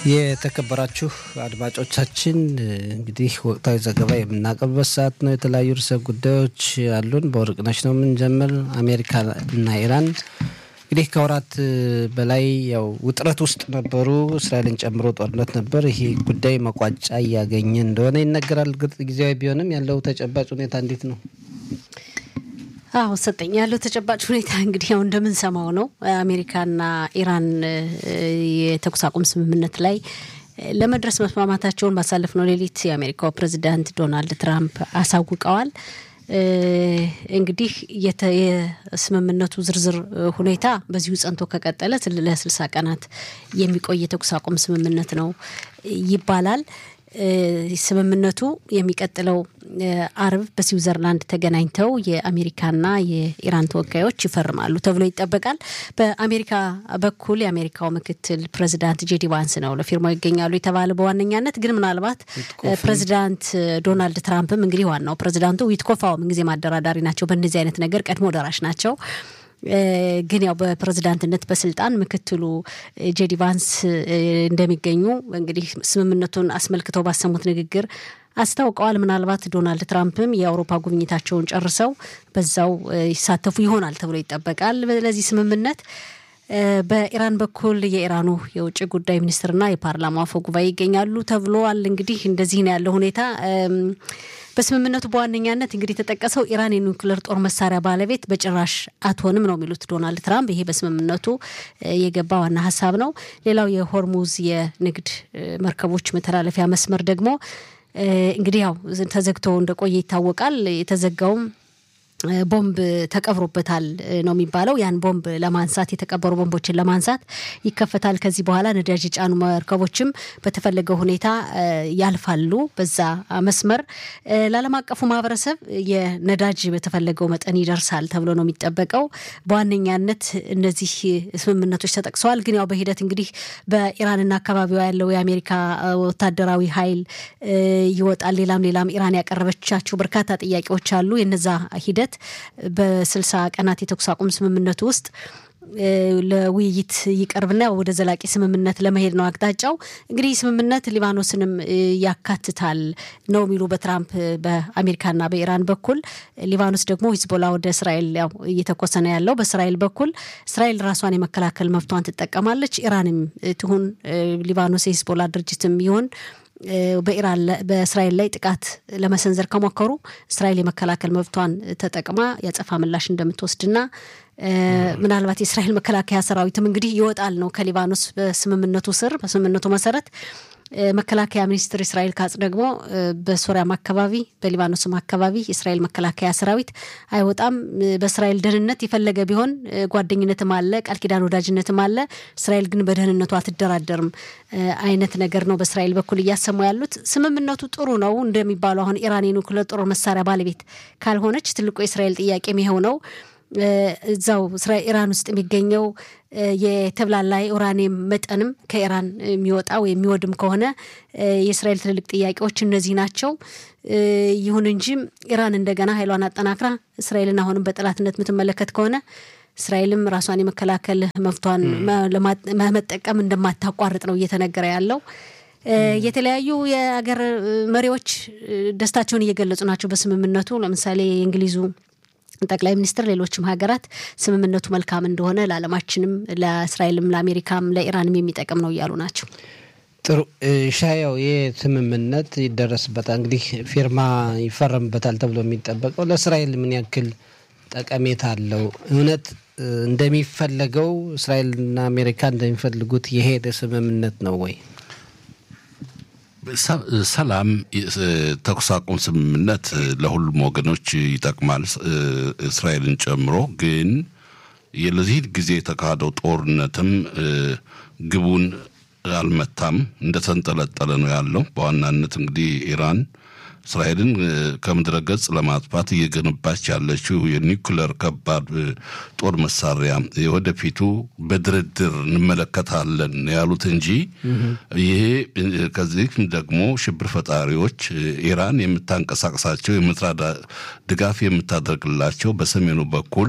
የተከበራችሁ አድማጮቻችን እንግዲህ ወቅታዊ ዘገባ የምናቀርብበት ሰዓት ነው። የተለያዩ ርዕሰ ጉዳዮች አሉን። በወርቅነሽ ነው የምንጀምር። አሜሪካ እና ኢራን እንግዲህ ከወራት በላይ ያው ውጥረት ውስጥ ነበሩ። እስራኤልን ጨምሮ ጦርነት ነበር። ይሄ ጉዳይ መቋጫ እያገኘ እንደሆነ ይነገራል። ግልጽ ጊዜያዊ ቢሆንም ያለው ተጨባጭ ሁኔታ እንዴት ነው? አዎ ሰጠኝ ያለው ተጨባጭ ሁኔታ እንግዲህ ያው እንደምንሰማው ነው። አሜሪካና ኢራን የተኩስ አቁም ስምምነት ላይ ለመድረስ መስማማታቸውን ባሳለፍነው ሌሊት የአሜሪካው ፕሬዚዳንት ዶናልድ ትራምፕ አሳውቀዋል። እንግዲህ የስምምነቱ ዝርዝር ሁኔታ በዚሁ ጸንቶ ከቀጠለ ለስልሳ ቀናት የሚቆይ የተኩስ አቁም ስምምነት ነው ይባላል። ስምምነቱ የሚቀጥለው አርብ በስዊዘርላንድ ተገናኝተው የአሜሪካና የኢራን ተወካዮች ይፈርማሉ ተብሎ ይጠበቃል። በአሜሪካ በኩል የአሜሪካው ምክትል ፕሬዚዳንት ጄዲ ቫንስ ነው ለፊርማው ይገኛሉ የተባለ በዋነኛነት ግን ምናልባት ፕሬዚዳንት ዶናልድ ትራምፕም እንግዲህ ዋናው ፕሬዚዳንቱ ዊትኮፋው ምንጊዜ ማደራዳሪ ናቸው። በእነዚህ አይነት ነገር ቀድሞ ደራሽ ናቸው። ግን ያው በፕሬዝዳንትነት በስልጣን ምክትሉ ጄዲ ቫንስ እንደሚገኙ እንግዲህ ስምምነቱን አስመልክተው ባሰሙት ንግግር አስታውቀዋል። ምናልባት ዶናልድ ትራምፕም የአውሮፓ ጉብኝታቸውን ጨርሰው በዛው ይሳተፉ ይሆናል ተብሎ ይጠበቃል። ለዚህ ስምምነት በኢራን በኩል የኢራኑ የውጭ ጉዳይ ሚኒስትርና የፓርላማ አፈ ጉባኤ ይገኛሉ ተብሏል። እንግዲህ እንደዚህ ነው ያለው ሁኔታ። በስምምነቱ በዋነኛነት እንግዲህ የተጠቀሰው ኢራን የኒውክሌር ጦር መሳሪያ ባለቤት በጭራሽ አትሆንም ነው የሚሉት ዶናልድ ትራምፕ። ይሄ በስምምነቱ የገባ ዋና ሀሳብ ነው። ሌላው የሆርሙዝ የንግድ መርከቦች መተላለፊያ መስመር ደግሞ እንግዲህ ያው ተዘግቶ እንደቆየ ይታወቃል። የተዘጋውም ቦምብ ተቀብሮበታል ነው የሚባለው። ያን ቦምብ ለማንሳት የተቀበሩ ቦምቦችን ለማንሳት ይከፈታል። ከዚህ በኋላ ነዳጅ የጫኑ መርከቦችም በተፈለገው ሁኔታ ያልፋሉ በዛ መስመር። ለዓለም አቀፉ ማህበረሰብ የነዳጅ በተፈለገው መጠን ይደርሳል ተብሎ ነው የሚጠበቀው። በዋነኛነት እነዚህ ስምምነቶች ተጠቅሰዋል። ግን ያው በሂደት እንግዲህ በኢራንና አካባቢዋ ያለው የአሜሪካ ወታደራዊ ኃይል ይወጣል። ሌላም ሌላም ኢራን ያቀረበቻቸው በርካታ ጥያቄዎች አሉ። የነዛ ሂደት በስልሳ ቀናት የተኩስ አቁም ስምምነቱ ውስጥ ለውይይት ይቀርብና ወደ ዘላቂ ስምምነት ለመሄድ ነው አቅጣጫው። እንግዲህ ስምምነት ሊባኖስንም ያካትታል ነው የሚሉ በትራምፕ በአሜሪካና በኢራን በኩል። ሊባኖስ ደግሞ ሂዝቦላ ወደ እስራኤል ያው እየተኮሰ ነው ያለው። በእስራኤል በኩል እስራኤል ራሷን የመከላከል መብቷን ትጠቀማለች። ኢራንም ትሁን ሊባኖስ የሂዝቦላ ድርጅትም ይሁን በኢራን በእስራኤል ላይ ጥቃት ለመሰንዘር ከሞከሩ እስራኤል የመከላከል መብቷን ተጠቅማ ያጸፋ ምላሽ እንደምትወስድና ምናልባት የእስራኤል መከላከያ ሰራዊትም እንግዲህ ይወጣል ነው ከሊባኖስ በስምምነቱ ስር በስምምነቱ መሰረት መከላከያ ሚኒስትር እስራኤል ካጽ ደግሞ በሶሪያም አካባቢ በሊባኖስም አካባቢ የእስራኤል መከላከያ ሰራዊት አይወጣም። በእስራኤል ደህንነት የፈለገ ቢሆን ጓደኝነትም አለ፣ ቃል ኪዳን ወዳጅነትም አለ። እስራኤል ግን በደህንነቱ አትደራደርም አይነት ነገር ነው በእስራኤል በኩል እያሰሙ ያሉት። ስምምነቱ ጥሩ ነው እንደሚባለው አሁን ኢራን የኒውክሌር ጦር መሳሪያ ባለቤት ካልሆነች ትልቁ የእስራኤል ጥያቄም ይኸው ነው። እዛው ኢራን ውስጥ የሚገኘው የተብላላ ኡራኒየም መጠንም ከኢራን የሚወጣ ወይ የሚወድም ከሆነ የእስራኤል ትልልቅ ጥያቄዎች እነዚህ ናቸው። ይሁን እንጂ ኢራን እንደገና ኃይሏን አጠናክራ እስራኤልን አሁንም በጠላትነት የምትመለከት ከሆነ እስራኤልም ራሷን የመከላከል መብቷን መጠቀም እንደማታቋርጥ ነው እየተነገረ ያለው። የተለያዩ የአገር መሪዎች ደስታቸውን እየገለጹ ናቸው በስምምነቱ። ለምሳሌ የእንግሊዙ ጠቅላይ ሚኒስትር ሌሎችም ሀገራት ስምምነቱ መልካም እንደሆነ ለዓለማችንም ለእስራኤልም ለአሜሪካም ለኢራንም የሚጠቅም ነው እያሉ ናቸው። ጥሩ ሻያው ይህ ስምምነት ይደረስበታል እንግዲህ ፊርማ ይፈረምበታል ተብሎ የሚጠበቀው ለእስራኤል ምን ያክል ጠቀሜታ አለው? እውነት እንደሚፈለገው እስራኤልና አሜሪካ እንደሚፈልጉት የሄደ ስምምነት ነው ወይ? ሰላም ተኩስ አቁም ስምምነት ለሁሉም ወገኖች ይጠቅማል፣ እስራኤልን ጨምሮ። ግን ለዚህ ጊዜ የተካሄደው ጦርነትም ግቡን አልመታም፣ እንደተንጠለጠለ ነው ያለው። በዋናነት እንግዲህ ኢራን እስራኤልን ከምድረ ገጽ ለማጥፋት እየገነባች ያለችው የኒውክለር ከባድ ጦር መሳሪያ የወደፊቱ በድርድር እንመለከታለን ያሉት እንጂ ይሄ ከዚህም ደግሞ ሽብር ፈጣሪዎች ኢራን የምታንቀሳቀሳቸው የምትራዳ ድጋፍ የምታደርግላቸው በሰሜኑ በኩል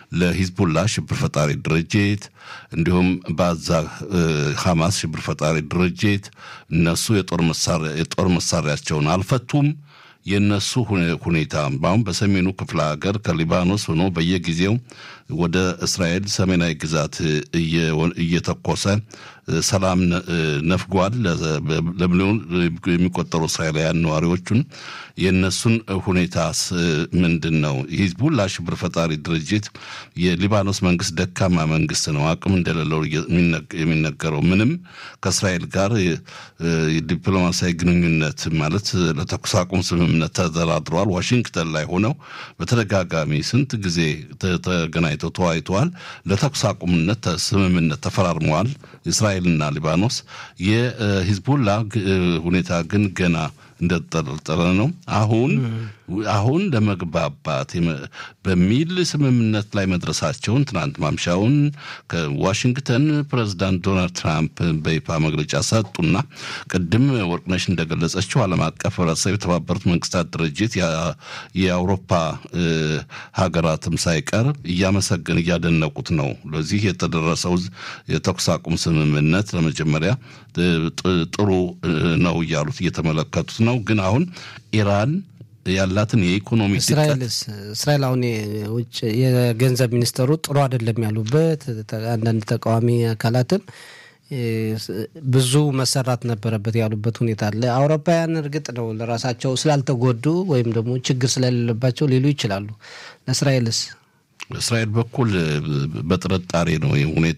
ለሂዝቡላ ሽብር ፈጣሪ ድርጅት እንዲሁም በዛ ሐማስ ሽብር ፈጣሪ ድርጅት እነሱ የጦር መሳሪያቸውን አልፈቱም። የእነሱ ሁኔታ አሁን በሰሜኑ ክፍለ ሀገር ከሊባኖስ ሆኖ በየጊዜው ወደ እስራኤል ሰሜናዊ ግዛት እየተኮሰ ሰላም ነፍጓል። ለሚሊዮን የሚቆጠሩ እስራኤላውያን ነዋሪዎቹን የእነሱን ሁኔታ ምንድን ነው? ሂዝቡላ ሽብር ፈጣሪ ድርጅት የሊባኖስ መንግስት ደካማ መንግስት ነው፣ አቅም እንደሌለው የሚነገረው ምንም ከእስራኤል ጋር ዲፕሎማሲያዊ ግንኙነት ማለት ለተኩስ አቁም ስምምነት ተደራድረዋል። ዋሽንግተን ላይ ሆነው በተደጋጋሚ ስንት ጊዜ ተገናኝተው ተወያይተዋል። ለተኩስ አቁምነት ስምምነት ተፈራርመዋል እስራኤልና ሊባኖስ። የሂዝቡላ ሁኔታ ግን ገና እንደተጠረጠረ ነው። አሁን አሁን ለመግባባት በሚል ስምምነት ላይ መድረሳቸውን ትናንት ማምሻውን ከዋሽንግተን ፕሬዚዳንት ዶናልድ ትራምፕ በይፋ መግለጫ ሰጡና ቅድም ወርቅነሽ እንደገለጸችው ዓለም አቀፍ ህብረተሰብ የተባበሩት መንግስታት ድርጅት የአውሮፓ ሀገራትም ሳይቀር እያመሰገን እያደነቁት ነው። ለዚህ የተደረሰው የተኩስ አቁም ስምምነት ለመጀመሪያ ጥሩ ነው እያሉት እየተመለከቱት ነው። ግን አሁን ኢራን ያላትን የኢኮኖሚ እስራኤልስ እስራኤል አሁን ውጭ የገንዘብ ሚኒስተሩ ጥሩ አይደለም ያሉበት አንዳንድ ተቃዋሚ አካላትም ብዙ መሰራት ነበረበት ያሉበት ሁኔታ አለ። አውሮፓውያን እርግጥ ነው ለራሳቸው ስላልተጎዱ ወይም ደግሞ ችግር ስለሌለባቸው ሊሉ ይችላሉ። ለእስራኤልስ እስራኤል በኩል በጥርጣሬ ነው ይህ ሁኔታ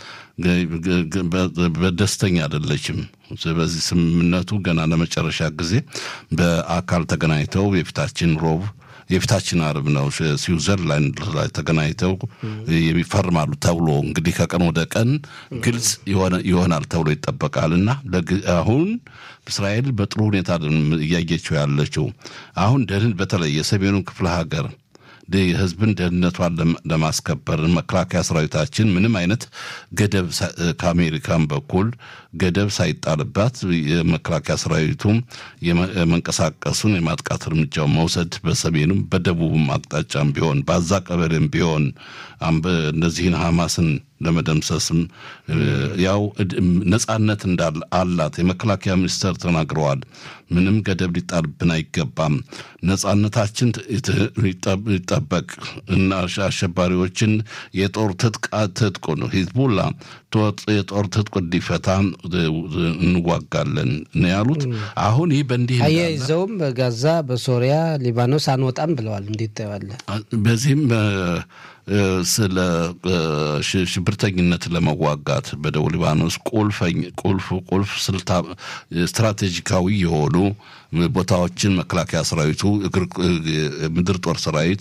በደስተኛ አይደለችም። በዚህ ስምምነቱ ገና ለመጨረሻ ጊዜ በአካል ተገናኝተው የፊታችን ሮብ የፊታችን አርብ ነው ስዊዘርላንድ ላይ ተገናኝተው የሚፈርማሉ ተብሎ እንግዲህ ከቀን ወደ ቀን ግልጽ ይሆናል ተብሎ ይጠበቃል እና አሁን እስራኤል በጥሩ ሁኔታ እያየችው ያለችው አሁን ደህን በተለይ የሰሜኑን ክፍለ ሀገር የህዝብን ደህንነቷን ለማስከበር መከላከያ ሰራዊታችን ምንም አይነት ገደብ ከአሜሪካን በኩል ገደብ ሳይጣልባት የመከላከያ ሰራዊቱም የመንቀሳቀሱን የማጥቃት እርምጃው መውሰድ በሰሜኑም በደቡብም አቅጣጫም ቢሆን በአዛ ቀበሌም ቢሆን እነዚህን ሐማስን ለመደምሰስም ያው ነጻነት እንዳለ አላት የመከላከያ ሚኒስተር ተናግረዋል። ምንም ገደብ ሊጣልብን አይገባም፣ ነጻነታችን ይጠበቅ እና አሸባሪዎችን የጦር ትጥቁ ነው ሂዝቡላ የጦር ትጥቁ እንዲፈታ እንዋጋለን ነው ያሉት። አሁን ይህ በእንዲህ አያይዘውም በጋዛ በሶሪያ ሊባኖስ አንወጣም ብለዋል። እንዴት ታየዋለህ? በዚህም ስለ ሽብርተኝነት ለመዋጋት በደቡብ ሊባኖስ ቁልፍ ቁልፍ ስትራቴጂካዊ የሆኑ ቦታዎችን መከላከያ ሰራዊቱ ምድር ጦር ሰራዊት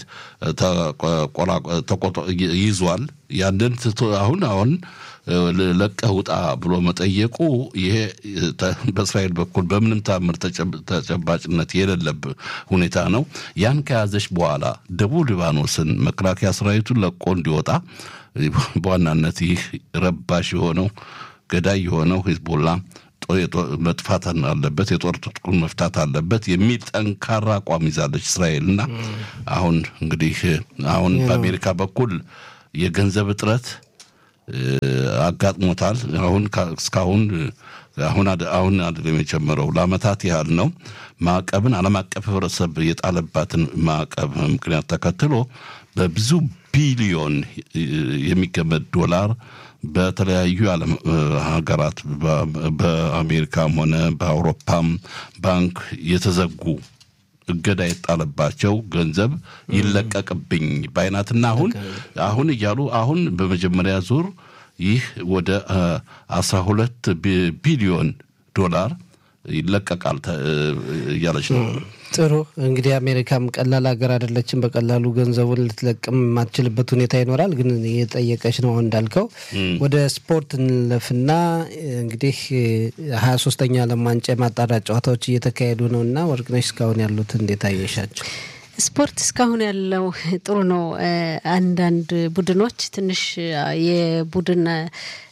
ይዟል። ያንን አሁን አሁን ለቀህ ውጣ ብሎ መጠየቁ ይሄ በእስራኤል በኩል በምንም ታምር ተጨባጭነት የሌለብ ሁኔታ ነው። ያን ከያዘች በኋላ ደቡብ ሊባኖስን መከላከያ ሰራዊቱን ለቆ እንዲወጣ በዋናነት ይህ ረባሽ የሆነው ገዳይ የሆነው ሂዝቦላ መጥፋት አለበት፣ የጦር ትጥቁን መፍታት አለበት የሚል ጠንካራ አቋም ይዛለች እስራኤል እና አሁን እንግዲህ አሁን በአሜሪካ በኩል የገንዘብ እጥረት አጋጥሞታል። አሁን እስካሁን አሁን አሁን አይደለም የጀመረው ለአመታት ያህል ነው። ማዕቀብን ዓለም አቀፍ ህብረተሰብ የጣለባትን ማዕቀብ ምክንያት ተከትሎ በብዙ ቢሊዮን የሚገመት ዶላር በተለያዩ የዓለም ሀገራት በአሜሪካም ሆነ በአውሮፓም ባንክ የተዘጉ እገዳ የጣለባቸው ገንዘብ ይለቀቅብኝ በአይናትና አሁን አሁን እያሉ አሁን በመጀመሪያ ዙር ይህ ወደ አስራ ሁለት ቢሊዮን ዶላር ይለቀቃል እያለች ነው። ጥሩ እንግዲህ አሜሪካም ቀላል ሀገር አይደለችም። በቀላሉ ገንዘቡን ልትለቅም የማትችልበት ሁኔታ ይኖራል። ግን የጠየቀች ነው እንዳልከው። ወደ ስፖርት እንለፍና እንግዲህ ሀያ ሶስተኛ ዓለም ዋንጫ የማጣሪያ ጨዋታዎች እየተካሄዱ ነው እና ወርቅነሽ እስካሁን ያሉት እንዴት አየሻቸው? ስፖርት እስካሁን ያለው ጥሩ ነው። አንዳንድ ቡድኖች ትንሽ የቡድን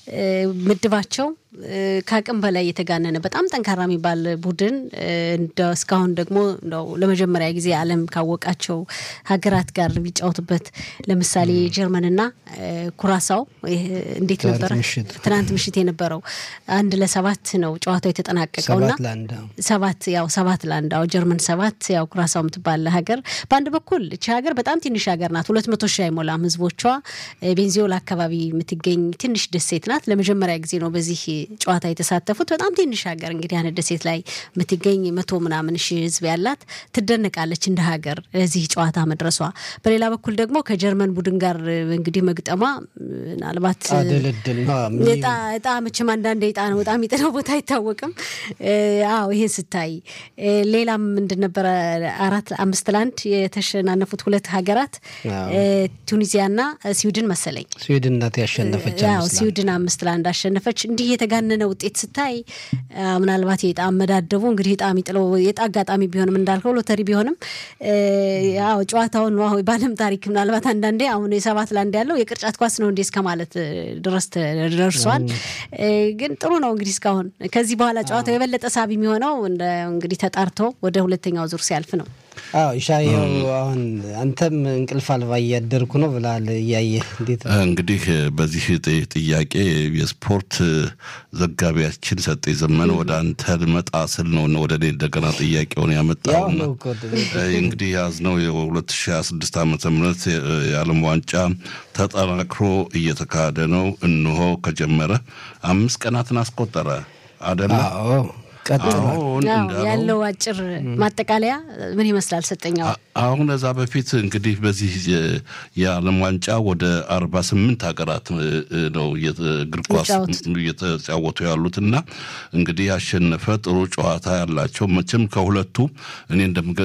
ምድባቸው ከአቅም በላይ የተጋነነ በጣም ጠንካራ የሚባል ቡድን እስካሁን ደግሞ እንደው ለመጀመሪያ ጊዜ ዓለም ካወቃቸው ሀገራት ጋር የሚጫወቱበት ለምሳሌ ጀርመንና ኩራሳው እንዴት ነበረ? ትናንት ምሽት የነበረው አንድ ለሰባት ነው ጨዋታው የተጠናቀቀውና ሰባት ያው ሰባት ለአንድ አዎ ጀርመን ሰባት ያው ኩራሳው የምትባል ሀገር በአንድ በኩል እቺ ሀገር በጣም ትንሽ ሀገር ናት። ሁለት መቶ ሺህ አይሞላም ህዝቦቿ። ቤንዚዮላ አካባቢ የምትገኝ ትንሽ ደሴት ናት። ለመጀመሪያ ጊዜ ነው በዚህ ጨዋታ የተሳተፉት። በጣም ትንሽ ሀገር እንግዲህ አንድ ደሴት ላይ የምትገኝ መቶ ምናምን ሺህ ህዝብ ያላት ትደነቃለች እንደ ሀገር እዚህ ጨዋታ መድረሷ። በሌላ በኩል ደግሞ ከጀርመን ቡድን ጋር እንግዲህ መግጠሟ ምናልባት እጣ መቼም አንዳንድ እጣ ነው በጣም የጥለው ቦታ አይታወቅም። አዎ ይህን ስታይ ሌላም ምንድን ነበረ አራት አምስት ለአንድ የተሸናነፉት ሁለት ሀገራት ቱኒዚያና ስዊድን መሰለኝ ስዊድን ናት ያሸነፈች። ስዊድን አምስት ለአንድ አሸነፈች። እንዲህ የተጋነነ ውጤት ስታይ ምናልባት የዕጣ አመዳደቡ እንግዲህ ዕጣ የሚጥለው የዕጣ አጋጣሚ ቢሆንም እንዳልከው ሎተሪ ቢሆንም ያው ጨዋታውን በዓለም ታሪክ ምናልባት አንዳንዴ አሁን የሰባት ለአንድ ያለው የቅርጫት ኳስ ነው እንዴ እስከ ማለት ድረስ ደርሷል። ግን ጥሩ ነው እንግዲህ እስካሁን ከዚህ በኋላ ጨዋታው የበለጠ ሳቢ የሚሆነው እንግዲህ ተጣርቶ ወደ ሁለተኛው ዙር ሲያልፍ ነው። አዎ ኢሻየው አሁን አንተም እንቅልፍ አልባ እያደርኩ ነው ብለሃል። እያየህ እንዴት እንግዲህ በዚህ ጥያቄ የስፖርት ዘጋቢያችን ሰጠ ዘመነ ወደ አንተ ልመጣ ስል ነው ወደ እኔ እንደገና ጥያቄውን ያመጣውና እንግዲህ ያዝነው የ2026 ዓመተ ምህረት የዓለም ዋንጫ ተጠናክሮ እየተካሄደ ነው። እንሆ ከጀመረ አምስት ቀናትን አስቆጠረ አደለ? ያለው አጭር ማጠቃለያ ምን ይመስላል? ሰጠኛው አሁን እዛ በፊት እንግዲህ በዚህ የዓለም ዋንጫ ወደ አርባ ስምንት ሀገራት ነው እግር ኳስ እየተጫወቱ ያሉት እና እንግዲህ ያሸነፈ ጥሩ ጨዋታ ያላቸው መቼም ከሁለቱ እኔ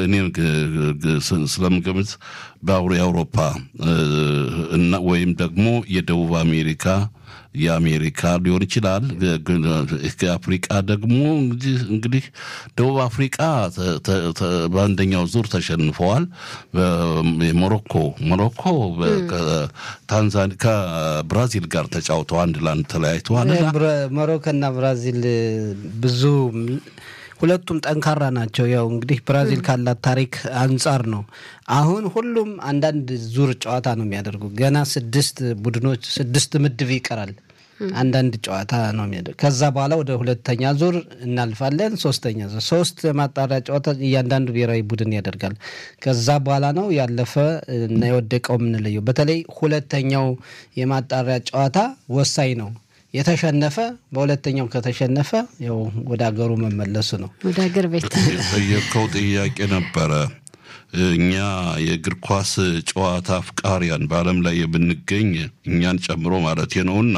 ስለምገምት በአውሮ የአውሮፓ ወይም ደግሞ የደቡብ አሜሪካ የአሜሪካ ሊሆን ይችላል። አፍሪቃ ደግሞ እንግዲህ ደቡብ አፍሪቃ በአንደኛው ዙር ተሸንፈዋል። ሞሮኮ ሞሮኮ ከታንዛኒ ከብራዚል ጋር ተጫውተው አንድ ለአንድ ተለያይተዋል። ሞሮኮና ብራዚል ብዙ ሁለቱም ጠንካራ ናቸው። ያው እንግዲህ ብራዚል ካላት ታሪክ አንጻር ነው። አሁን ሁሉም አንዳንድ ዙር ጨዋታ ነው የሚያደርጉ። ገና ስድስት ቡድኖች ስድስት ምድብ ይቀራል። አንዳንድ ጨዋታ ነው የሚያደርግ። ከዛ በኋላ ወደ ሁለተኛ ዙር እናልፋለን። ሶስተኛ ዙር ሶስት ማጣሪያ ጨዋታ እያንዳንዱ ብሔራዊ ቡድን ያደርጋል። ከዛ በኋላ ነው ያለፈ እና የወደቀው የምንለየው። በተለይ ሁለተኛው የማጣሪያ ጨዋታ ወሳኝ ነው። የተሸነፈ በሁለተኛው ከተሸነፈ ያው ወደ ሀገሩ መመለሱ ነው። ወደ ሀገር ቤት ጠየቀው ጥያቄ ነበረ። እኛ የእግር ኳስ ጨዋታ አፍቃሪያን በዓለም ላይ የምንገኝ እኛን ጨምሮ ማለት ነውና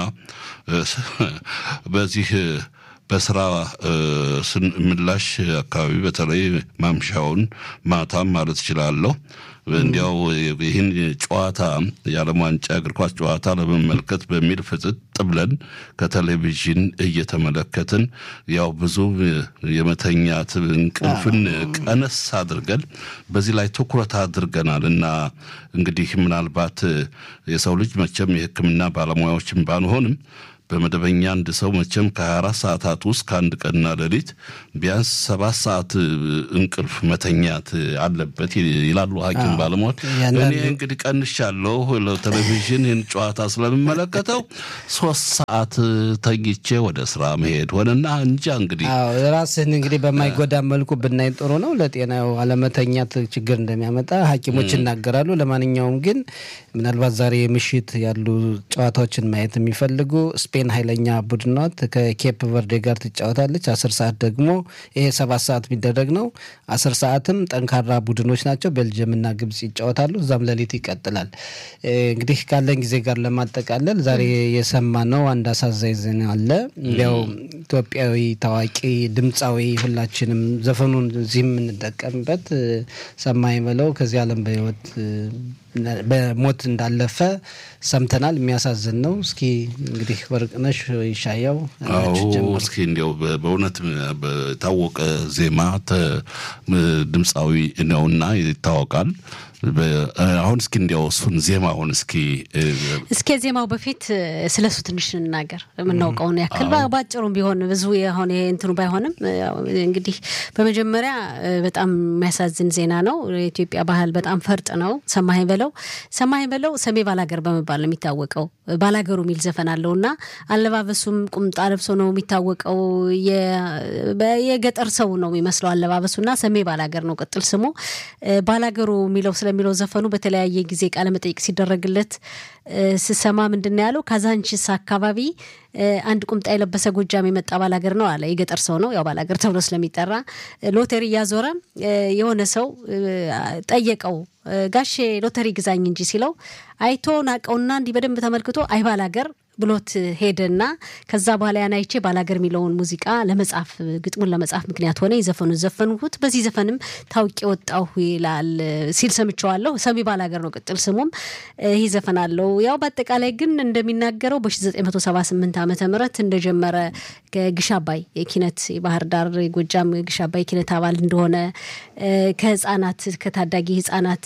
በዚህ በስራ ምላሽ አካባቢ በተለይ ማምሻውን ማታም ማለት እችላለሁ እንዲያው ይህን ጨዋታ የዓለም ዋንጫ እግር ኳስ ጨዋታ ለመመልከት በሚል ፍጥጥ ብለን ከቴሌቪዥን እየተመለከትን ያው ብዙ የመተኛት እንቅልፍን ቀነስ አድርገን በዚህ ላይ ትኩረት አድርገናል እና እንግዲህ ምናልባት የሰው ልጅ መቼም የሕክምና ባለሙያዎችን ባንሆንም በመደበኛ አንድ ሰው መቼም ከ24 ሰዓታት ውስጥ ከአንድ ቀንና ሌሊት ቢያንስ ሰባት ሰዓት እንቅልፍ መተኛት አለበት ይላሉ ሐኪም ባለሙያዎች። እኔ እንግዲህ ቀንሻለሁ። ለቴሌቪዥን ይህን ጨዋታ ስለምመለከተው ሶስት ሰዓት ተኝቼ ወደ ስራ መሄድ ሆነና እንጃ እንግዲህ ራስህን እንግዲህ በማይጎዳ መልኩ ብናይ ጥሩ ነው። ለጤናው አለመተኛት ችግር እንደሚያመጣ ሐኪሞች ይናገራሉ። ለማንኛውም ግን ምናልባት ዛሬ ምሽት ያሉ ጨዋታዎችን ማየት የሚፈልጉ ስፔን ኃይለኛ ቡድን ናት። ከኬፕ ቨርዴ ጋር ትጫወታለች። አስር ሰዓት ደግሞ ይሄ ሰባት ሰዓት የሚደረግ ነው። አስር ሰዓትም ጠንካራ ቡድኖች ናቸው። ቤልጅየምና ግብጽ ይጫወታሉ። እዛም ሌሊት ይቀጥላል። እንግዲህ ካለን ጊዜ ጋር ለማጠቃለል ዛሬ የሰማነው አንድ አሳዛኝ ዜና አለ። እንዲያው ኢትዮጵያዊ ታዋቂ ድምፃዊ ሁላችንም ዘፈኑን እዚህ የምንጠቀምበት ሰማይ በለው ከዚህ ዓለም በህይወት በሞት እንዳለፈ ሰምተናል። የሚያሳዝን ነው። እስኪ እንግዲህ ወርቅነሽ ይሻያው እስኪ እንዲያው በእውነት የታወቀ ዜማ ድምፃዊ ነውና ይታወቃል። አሁን እስኪ እንዲያው እሱን ዜማውን እስኪ እስከ ዜማው በፊት ስለ እሱ ትንሽ እንናገር የምናውቀውን ያክል በአጭሩም ቢሆን ብዙ የሆነ እንትኑ ባይሆንም እንግዲህ በመጀመሪያ በጣም የሚያሳዝን ዜና ነው። የኢትዮጵያ ባህል በጣም ፈርጥ ነው። ሰማኸኝ በለው ሰማኸኝ በለው ሰሜ ባላገር በመባል ነው የሚታወቀው። ባላገሩ የሚል ዘፈን አለው እና አለባበሱም ቁምጣ ለብሶ ነው የሚታወቀው። የገጠር ሰው ነው የሚመስለው አለባበሱ እና ሰሜ ባላገር ነው ቅጥል ስሙ። ባላገሩ የሚለው ስለሚለው ዘፈኑ በተለያየ ጊዜ ቃለመጠይቅ ሲደረግለት ስሰማ ምንድን ነው ያለው? ካዛንቺስ አካባቢ አንድ ቁምጣ የለበሰ ጎጃም የመጣ ባላገር ነው አለ። የገጠር ሰው ነው ያው ባላገር ተብሎ ስለሚጠራ ሎተሪ እያዞረ የሆነ ሰው ጠየቀው ጋሼ ሎተሪ ግዛኝ እንጂ ሲለው አይቶ ናቀውና እንዲህ በደንብ ተመልክቶ አይ ባላገር ብሎት ሄደና ከዛ በኋላ ያን አይቼ ባላገር የሚለውን ሙዚቃ ለመጻፍ ግጥሙን ለመጻፍ ምክንያት ሆነ። የዘፈኑ ዘፈንሁት በዚህ ዘፈንም ታውቂ ወጣሁ ይላል ሲል ሰምቸዋለሁ። ሰሚ ባላገር ነው ቅጥል ስሙም ይህ ዘፈን አለው። ያው በአጠቃላይ ግን እንደሚናገረው በ1978 ዓመተ ምህረት እንደጀመረ ግሽ አባይ የኪነት የባህር ዳር የጎጃም ግሽ አባይ ኪነት አባል እንደሆነ ከህጻናት ከታዳጊ ህጻናት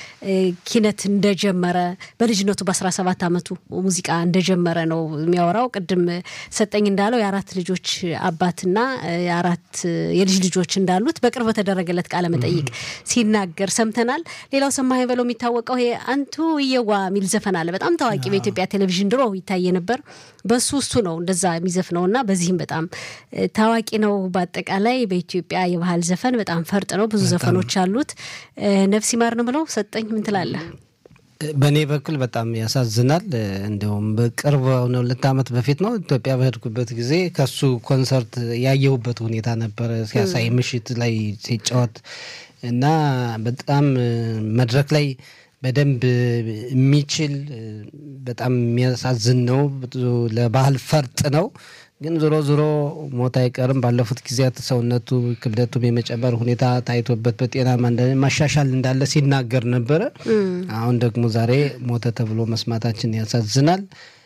ኪነት እንደጀመረ በልጅነቱ በ17 ዓመቱ ሙዚቃ እንደጀመረ ነው የሚያወራው። ቅድም ሰጠኝ እንዳለው የአራት ልጆች አባትና የአራት የልጅ ልጆች እንዳሉት በቅርብ በተደረገለት ቃለ መጠይቅ ሲናገር ሰምተናል። ሌላው ሰማኸኝ በለው የሚታወቀው ይሄ አንቱ እየዋ የሚል ዘፈን አለ። በጣም ታዋቂ በኢትዮጵያ ቴሌቪዥን ድሮ ይታየ ነበር። በሱ እሱ ነው እንደዛ የሚዘፍነው እና በዚህም በጣም ታዋቂ ነው። በአጠቃላይ በኢትዮጵያ የባህል ዘፈን በጣም ፈርጥ ነው። ብዙ ዘፈኖች አሉት። ነፍስ ይማር ነው ብለው ሰጠኝ ምን ትላለህ? በእኔ በኩል በጣም ያሳዝናል። እንዲሁም በቅርብ ሁለት ዓመት በፊት ነው ኢትዮጵያ በሄድኩበት ጊዜ ከሱ ኮንሰርት ያየሁበት ሁኔታ ነበረ ሲያሳይ ምሽት ላይ ሲጫወት እና በጣም መድረክ ላይ በደንብ የሚችል በጣም የሚያሳዝን ነው። ለባህል ፈርጥ ነው። ግን ዞሮ ዞሮ ሞት አይቀርም። ባለፉት ጊዜያት ሰውነቱ ክብደቱም የመጨመር ሁኔታ ታይቶበት በጤና ማሻሻል እንዳለ ሲናገር ነበረ። አሁን ደግሞ ዛሬ ሞተ ተብሎ መስማታችን ያሳዝናል።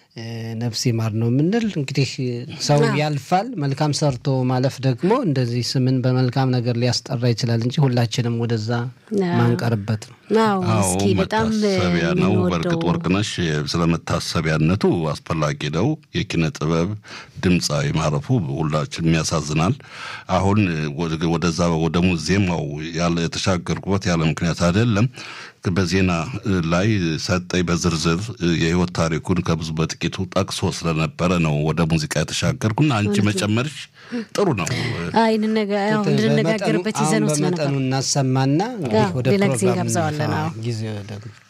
ነፍስ ይማር ነው የምንል። እንግዲህ ሰው ያልፋል። መልካም ሰርቶ ማለፍ ደግሞ እንደዚህ ስምን በመልካም ነገር ሊያስጠራ ይችላል እንጂ ሁላችንም ወደዛ ማንቀርበት ነው። አዎ መታሰቢያ ነው። በእርግጥ ወርቅነሽ ስለ መታሰቢያነቱ አስፈላጊ ነው። የኪነ ጥበብ ድምፃዊ ማረፉ ሁላችንም ያሳዝናል። አሁን ወደዛ ወደ ሙዚየማው የተሻገርኩበት ያለ ምክንያት አይደለም። በዜና ላይ ሰጠኝ በዝርዝር የህይወት ታሪኩን ከብዙ በጥቂቱ ጠቅሶ ስለነበረ ነው ወደ ሙዚቃ የተሻገርኩና አንቺ መጨመርሽ ጥሩ ነው። እንድንነጋገርበት ይዘነው ስለነበር በመጠኑ እናሰማና ወደ ሌላ ጊዜ ፕሮግራም እንጋብዘዋለን። ጊዜ